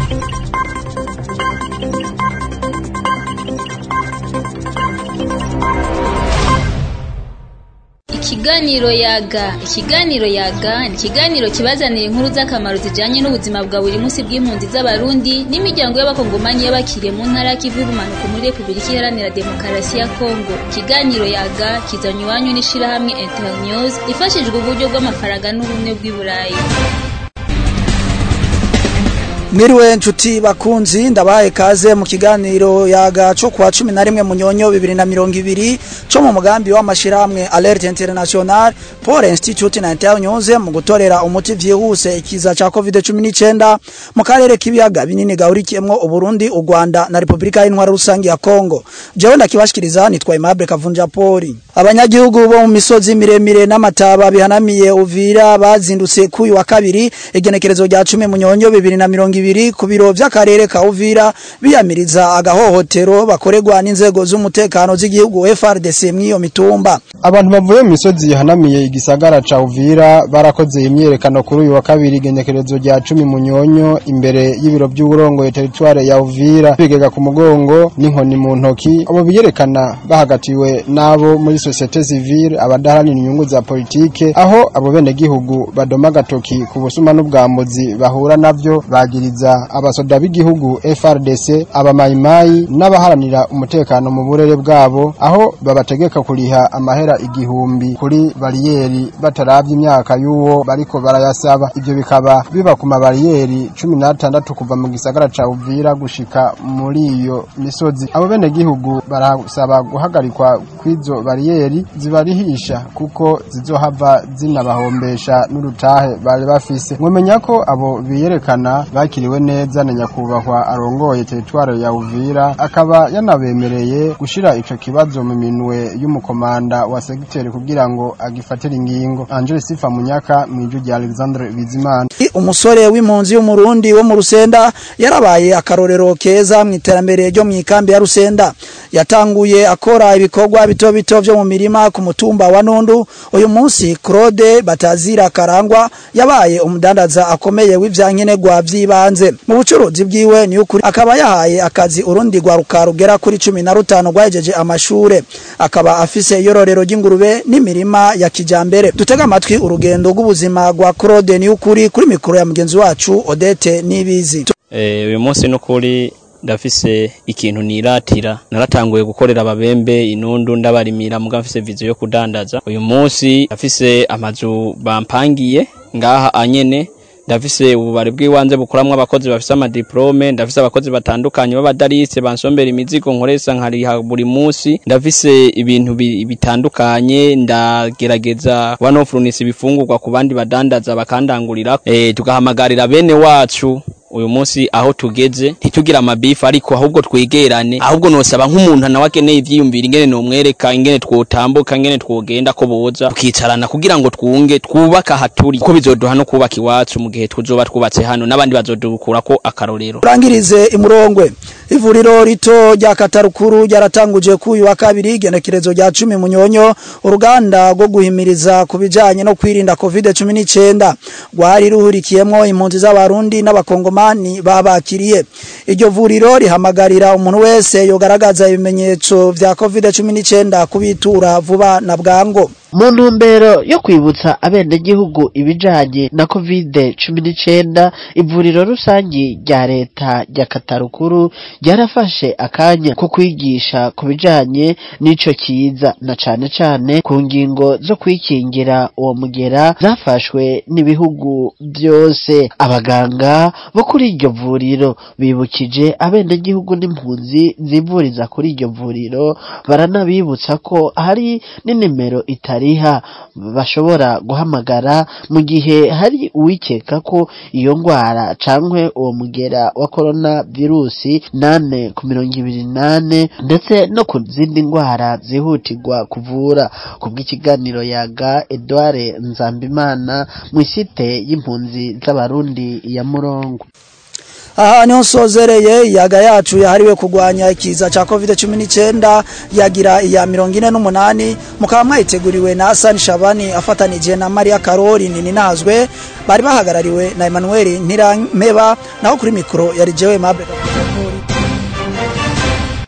Ikiganiro yaga ikiganiro yaga ni ikiganiro kibazanira inkuru z'akamaro zijanye n'ubuzima bwa buri munsi bw'impunzi z'abarundi n'imiryango y'abakongomani y'abakiriye mu ntara y'ikivu y'ubumanuko muri repubulika iharanira demokarasi ya kongo ikiganiro yaga kizanywa iwanyu n'ishirahamwe internews ifashijwe uburyo bw'amafaranga n'ubumwe bw'i burayi Mwiriwe nshuti bakunzi ndabaye kaze mu kiganiro yaga cyo kuwa 11 munyonyo 2020 cyo mu mugambi w'amashirahamwe Alert International pour Institute Internews mu gutorera umuti vyihuse ikiza ca COVID-19 mu karere k'ibiyaga binini gahurikiyemwo Uburundi, u Rwanda na Republika y'Intwara rusangi ya Kongo. Jewe ndakibashikiriza nitwa Aimable Kavunja Poli. Abanyagihugu bo mu misozi miremire n'amataba bihanamiye Uvira bazindutse kuyu wa kabiri igenekerezo rya 10 munyonyo 2020 ibiri ku biro vy'akarere ka Uvira biyamiriza agahohotero bakorerwa n'inzego z'umutekano z'igihugu FRDC mw'iyo mitumba abantu bavuye mu misozi yahanamiye igisagara ca Uvira barakoze imyerekano kuri uyu wa kabiri igenekerezo rya cumi munyonyo imbere y'ibiro by'uburongoye teritware ya Uvira bigega ku mugongo n'inkoni mu ntoki abo biyerekana bahagatiwe n'abo muri societe civile abadaharanira inyungu za politike aho abo bene gihugu badoma agatoki ku busuma n'ubwambuzi bahura navyo bagiriza abasoda b'igihugu FRDC abamayimayi n'abaharanira umutekano mu burere bwabo aho babategeka kuriha amahera igihumbi kuri bariyeri bataravye imyaka y'uwo bariko barayasaba ivyo bikaba biba ku mabariyeri cumi n'atandatu kuva mu gisagara ca Uvira gushika muri iyo misozi abo bene gihugu barasaba guhagarikwa kw'izo bariyeri zibarihisha kuko zizohava zinabahombesha n'urutahe bari bafise mwomenya ko abo biyerekana bakiriwe neza na nyakubahwa arongoye teritware ya Uvira akaba yanabemereye gushira ico kibazo mu minwe y'umukomanda wa segiteri kugira ngo agifatire ingingo Angel Sifa Munyaka mw'iju rya Alexandre Bizimana umusore w'impunzi y'umurundi wo mu Rusenda yarabaye akarorero keza mu iterambere ryo mu ikambi ya Rusenda yatanguye akora ibikorwa bito bito vyo mu mirima ku mutumba wa Nundu uyu munsi Claude Batazira Karangwa yabaye umudandaza akomeye w'ivyankenerwa vy'ibanze mu bucuruzi bwiwe ni ukuri akaba yahaye akazi urundi rwa rukarugera kuri 15 rwajeje amashure akaba afise yororero ry'ingurube n'imirima ya kijambere dutega amatwi urugendo rw'ubuzima rwa Claude ni ukuri kuri mikoro ya mugenzi wacu Odete Nibizi eh uyu munsi n'ukuri ndafise ikintu niratira naratanguye gukorera ababembe inundu ndabarimira muga mfise vizo yo kudandaza uyu munsi ndafise amazu bampangiye ngaha anyene ndafise ububare bw'iwanze bukoramwo abakozi bafise amadiplome ndafise abakozi batandukanye b'abadarise bansombera imizigo nkoresa nkariha buri munsi ndafise ibintu bitandukanye ndagerageza banofurunisa ibifungurwa ku bandi badandaza bakandangurira e, tugahamagarira bene wacu uyu munsi aho tugeze ntitugira amabifu ariko ahubwo twegerane ahubwo nosaba nk'umuntu nawe akeneye ivyiyumvira ingene nomwereka ingene twotambuka ingene twogenda ko boza tukicarana kugira ngo twunge twubaka haturi kuko bizoduha no kubaka iwacu mu gihe tuzoba twubatse hano n'abandi bazodukurako akarorero urangirize imurongwe ivuriro rito rya katarukuru ryaratanguje kuyu wa kabiri igenekerezo rya cumi munyonyo uruganda rwo guhimiriza ku bijanye no kwirinda covid 19 rwari ruhurikiyemwo impunzi z'abarundi n'abakongoma abakongomani babakiriye iryo vuriro rihamagarira umuntu wese yogaragaza ibimenyetso vya covid-19 kubitura vuba na bwango mu ntumbero yo kwibutsa abenegihugu ibijanye na covid cumi n'icenda ivuriro rusangi rya leta rya katarukuru ryarafashe akanya ko kwigisha ku bijanye n'ico kiza na cane cane ku ngingo zo kwikingira uwo mugera zafashwe n'ibihugu byose abaganga bo kuri iryo vuriro bibukije abenegihugu n'impunzi zivuriza kuri iryo vuriro baranabibutsa ko hari n'inimero itari riha bashobora guhamagara mu gihe hari uwikeka ko iyo ngwara cankwe uwo mugera wa corona virusi nane ku mirongo ibiri nane ndetse no ku zindi ngwara zihutirwa kuvura ku bw'ikiganiro yaga Edouard Nzambimana mu isite y'impunzi z'abarundi ya Murongo aha niho nsozereye iyaga yacu yahariwe kurwanya ikiza ca covid 19 yagira iya mirongo ine n'umunani mukaba mwayiteguriwe na Hassan Shabani afatanije na Maria Karori Nininazwe bari bahagarariwe na Emmanuel Ntirampeba naho kuri mikro yari jewe Mabel